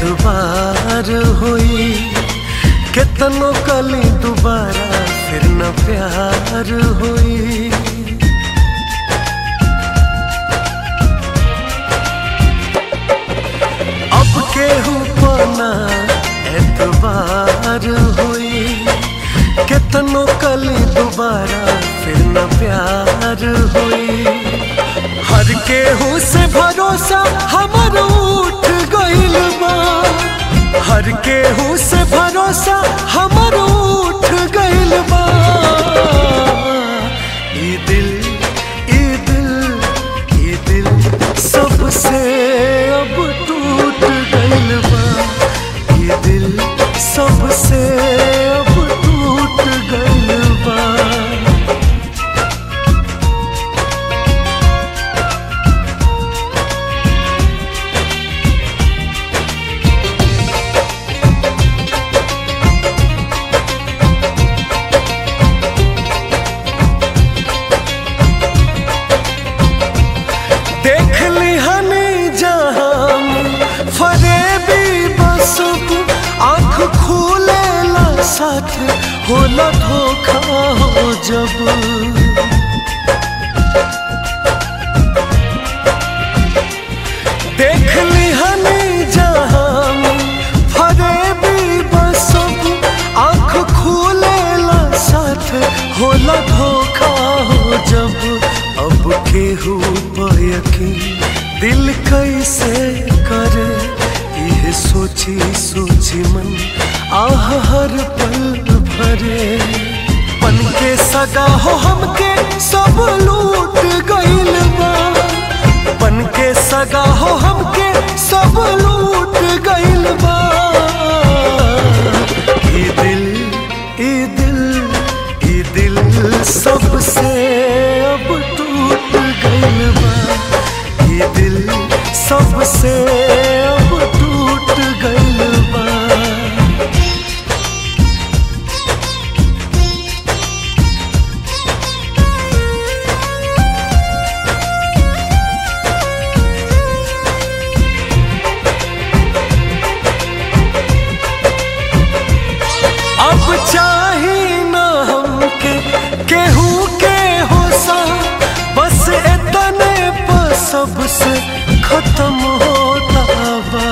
एतबार होई केतनो कली दोबारा फिर न प्यार होई अब केहू पना एतबार होई केतनो कली दोबारा फिर न प्यार होई हर केहू से भरोसा हमर उठ गइल बा हर केहू से भरोसा हमर उठ गइल बा ई दिल ई दिल ई दिल सबसे अब टूट गइल बा ई दिल सबसे अब टूट गइल बा देख ली हनी जहां फरेबी बसब आंख खोले ला साथ होला धोखा हो जब देख ली हनी जहां फरेबी बसब आंख खोले ला साथ होला धोखा हो जब अब केहू पर यकीन दिल कैसे करे यह सोची सोची मन आह हर पल भरे पन के सगा हो हमके सब लूट गइल बा बन के सगा हो हमके सब लूट गइल बा ई दिल ई दिल ई दिल सबसे अब टूट गइल बा ई दिल सबसे अब टूट गइल बा अब चाही ना हमके केहू के होसा बस इतने पर सबसे खत्म होता बा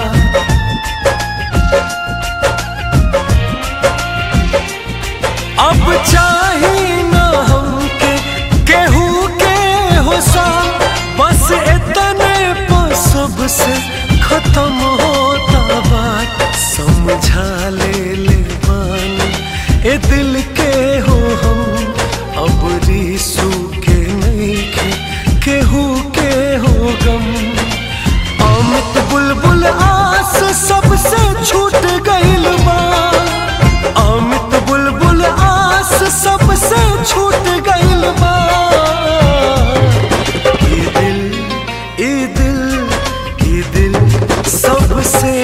अब चाही ना हमके केहू के होसा बस इतने पर सबसे खत्म होता बात समझा ले ले बानी ए दिल के हो हम अब रीसू के नहीं के केहू के हो गम अमित बुलबुल आस सबसे छूट गइल बा अमित बुलबुल आस सबसे छूट गइल बा ई दिल ई दिल ई दिल सबसे